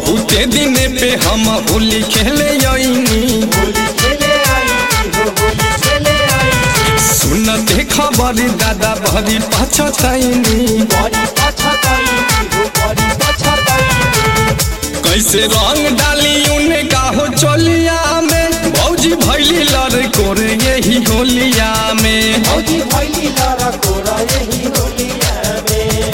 बहुते दिन पे हम होली खेले आईनी होली खेले आई हो होली खेले आई सुनते खबर दादा भरी पछतैनी बड़ी पछताई हो बड़ी पछताई कैसे रंग डाली उनका हो चोलिया में भौजी भैली लड़ कोरे यही होलिया में भौजी भैली लड़ा कोरा यही होलिया में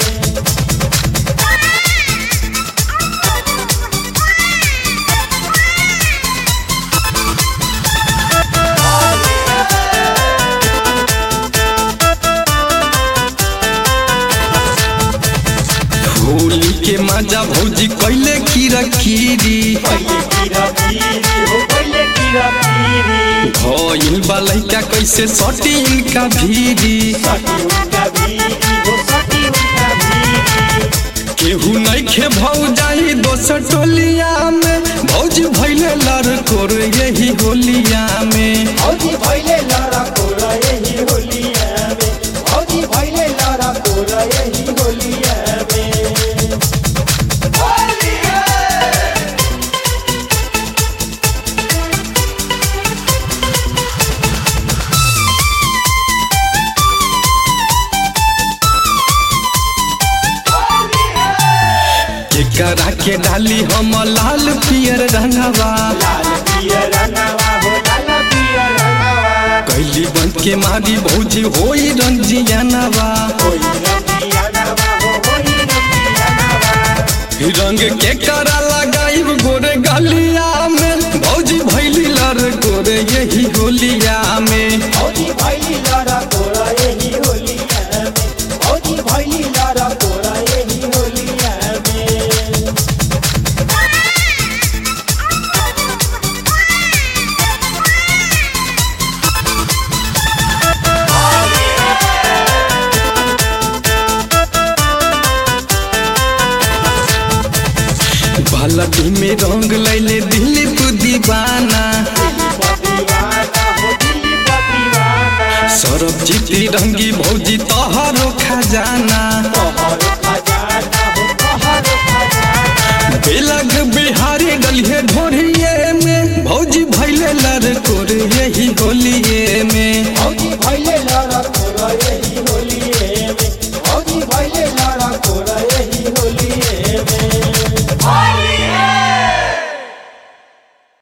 होली के मजा भौजी कैले कीरा कीरी पहले कीरा पीरी हो पहले कीरा पीरी भइल बा लइका कैसे सटी इनका भीरी सटी उनका भीरी हो सटी उनका भीरी केहू नइखे भौ जाई दोसर टोलिया में भौजी भैले लड़ कोर यही होलिया में भौजी भैले लड़ा कोरा यही होलिया में भौजी भैले लड़ा कोरा यही होलिया में केकरा के डाली हम लाल पियर रंगवा लाल पियर रंगवा हो लाल पियर रंगवा कैली बंद के मारी भौजी होई रंजियानवा होई रंगिया नवा हो होई रंगिया नवा रंग के करा लगाइब गोरे गलिया में भौजी भैली लड़ गोरे यही होलिया में भौजी भैली लड़ा कोरा यही होलिया में भौजी भैली लड़ा कोरा यही होलिया में बालटी में रंग लैले दिलीप दीवाना दिल्ली का दीवाना हो दिल्ली का दीवाना सरब जीती रंगी भौजी तोहरो खजाना तोहरो खजाना हो तोहरो खजाना बेलग बिहारी डलिए ढोरिए में भौजी भैले लड़ कोर यही होलिए